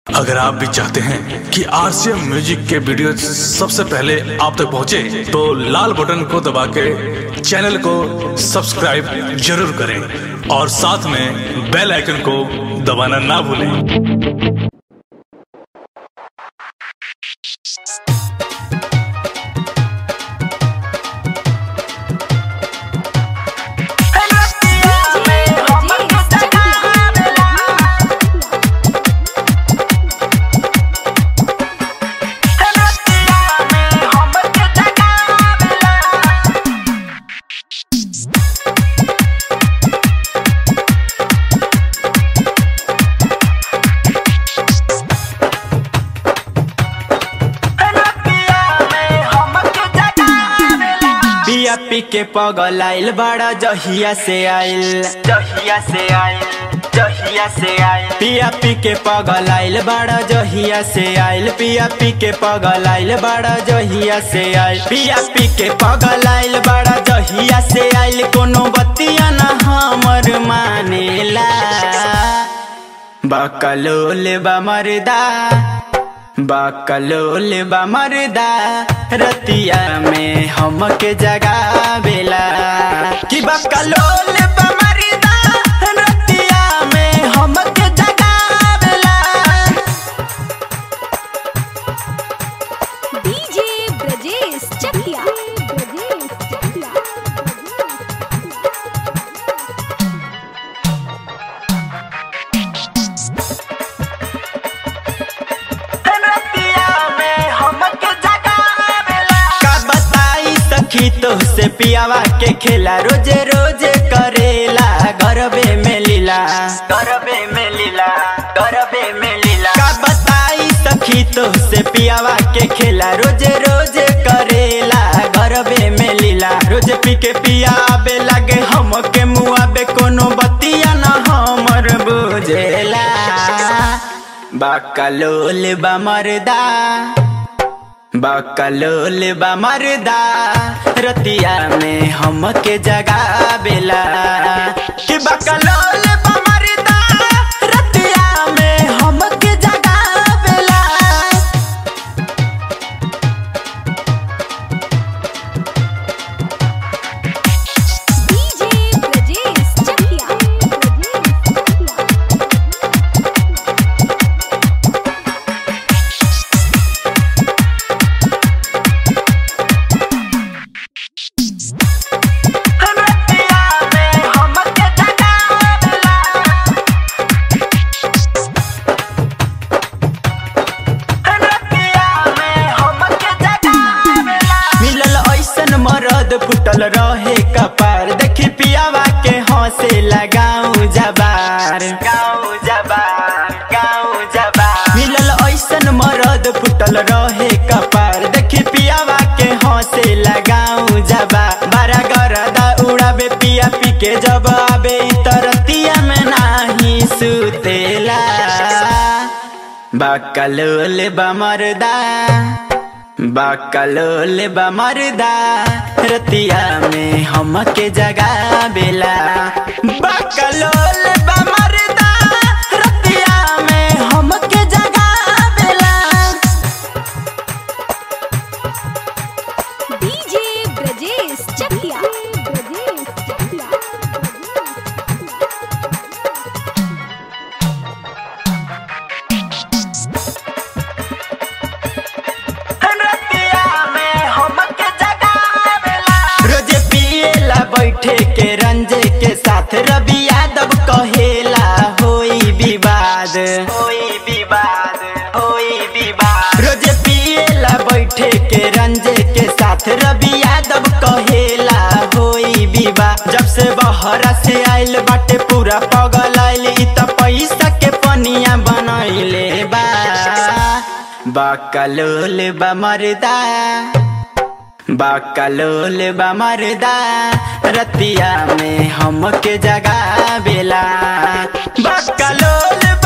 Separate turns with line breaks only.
अगर आप भी चाहते हैं कि आरसीएम म्यूजिक के वीडियो सबसे पहले आप तक पहुंचे, तो लाल बटन को दबा के चैनल को सब्सक्राइब जरूर करें और साथ में बेल आइकन को दबाना ना भूलें
पिया पी के पगल आइल बड़ा जहिया से आइल जहिया से आइल जहिया से आइल पिया पी के पगल आइल बड़ा जहिया से आइल पिया पी के पगल आइल बड़ा जहिया से आइल पिया पी के पगल आइल बड़ा जहिया से आइल कोनो बतिया ना हमर मानेला बकलोल बा मरदा बकलोल बा मरदा रतिया में हमके जगावेला कि बकलोल बा मरदा रतिया में हमके जगावेला
डीजे ब्रजेश चकिया ब्रजेश चकिया
रतिया में हमके जगावेला का बताई सखी तो से पियावा के खेला रोजे रोजे करेला गरबे में लीला गरबे में लीला गरबे में लीला का बताई सखी तो से पियावा के खेला रोजे रोजे करेला गरबे में लीला रोजे पी के पियाबे लागे हमके मुआबे कोनो बतिया न हमर बुझेला बकलोल बा मरदा बकलोल बा मरदा रतिया में हमके जगावेला कि बकलोल बा मरदा रतिया में हमके जगावेला
डीजे ब्रजेश चकिया ब्रजेश चकिया
रतिया में हमके जगावेला मिलल ऐसन मरद फुटल रहे कपार देखी पियावा के हंसे लगाऊ जबार गाऊ जबार गाऊ जबार मिलल ऐसन मरद फुटल रहे कपार देखी पियावा के हंसे लगाऊ जबार बारा गरदा उड़ाबे पिया पी के जब आबे इ तरतिया में नाही सुतेला बकलोल बमरदा बकलोल बमरदा रतिया में हमके जगावेला बकलोल बमरदा रतिया में हमके जगावेला
डीजे ब्रजेश चकिया ब्रजेश चकिया
रतिया में हमके जगावेला रोजे पिएला बैठे के रंजे के साथ रवि यादव कहेला होई विवाद होई विवाद होई विवाद रोजे पिएला बैठे के रंजे के साथ रवि यादव कहेला होई विवाद जब से बहरा से आइल बाटे पूरा पगल आइल इ त पैसा के पनिया बनैले बा बकलोल बमरदा बकलोल बमरदा रतिया में हमके जगावेला बकलोल